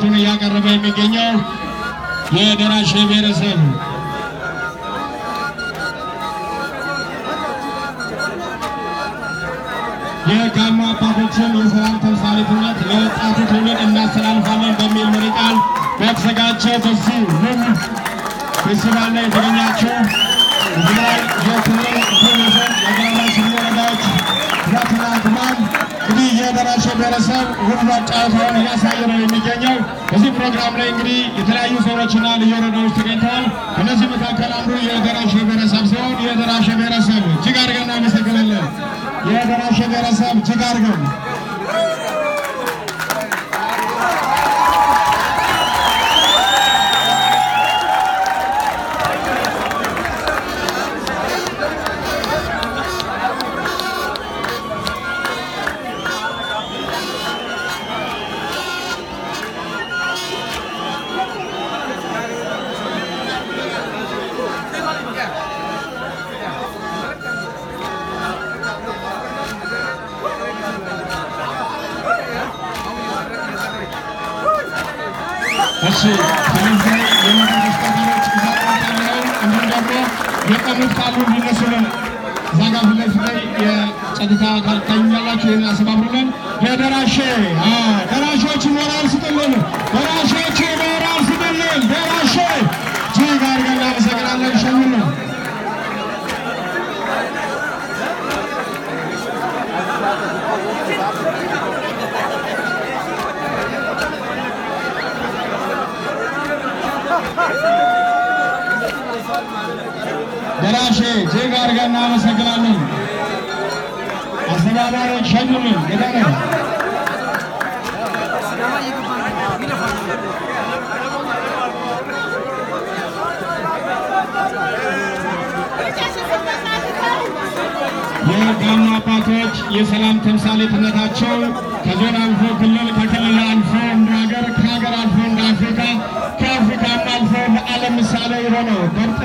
ዝግጅቱን እያቀረበ የሚገኘው የደራሼ ብሔረሰብ የጋሞ አባቶችን የሰላም ተምሳሌትነት ለወጣቱ ትውልድ እናስተላልፋለን በሚል መሪ ቃል በተዘጋጀ በዚህ ልም ፌስቲቫል ላይ የተገኛችሁ የትግራይ የክልል ብሔረሰብ የጋሞ ስሜ ወረዳዎች ኩራትና ግማን እንግዲህ የደራሼ ብሔረሰብ ውብ ጨዋታውን እያሳየ ነው የሚገኘው። በዚህ ፕሮግራም ላይ እንግዲህ የተለያዩ ዞኖችና ልዩ ወረዳዎች ተገኝተዋል። ከነዚህ መካከል አንዱ የደራሼ ብሔረሰብ ሲሆን የደራሼ ብሔረሰብ እጅግ አድርገን እናመሰግናለን። የደራሼ ብሔረሰብ እጅግ አድርገን እሺ ስለዚህ የሞተር ተሽከርካሪዎች እዛ ያለው እንዲሁም ደግሞ የቀኑት ካሉ እንዲነሱልን እዛ ጋር ፊት ለፊት ላይ የጸጥታ አካል ታኛላችሁ። ይህን አሰባብሩልን። ለደራሼ አዎ፣ ደራሾች ሞራል ስጥልን። ደራሾች ሞራል ስጥልን። ደራሼ እጅግ አድርገን እናመሰግናለን። ሸኙልን። ደራሼ እጅግ አድርገን እናመሰግናለን። አስተባባሪዎች ሸኙልን። ገዳነ የጋሞ አባቶች የሰላም ተምሳሌትነታቸው ከዞን አልፎ ክልል ከክልል አልፎ እንደ ሀገር ከሀገር አልፎ እንደ አፍሪካ ከአፍሪካም አልፎ ለዓለም ምሳሌ የሆነው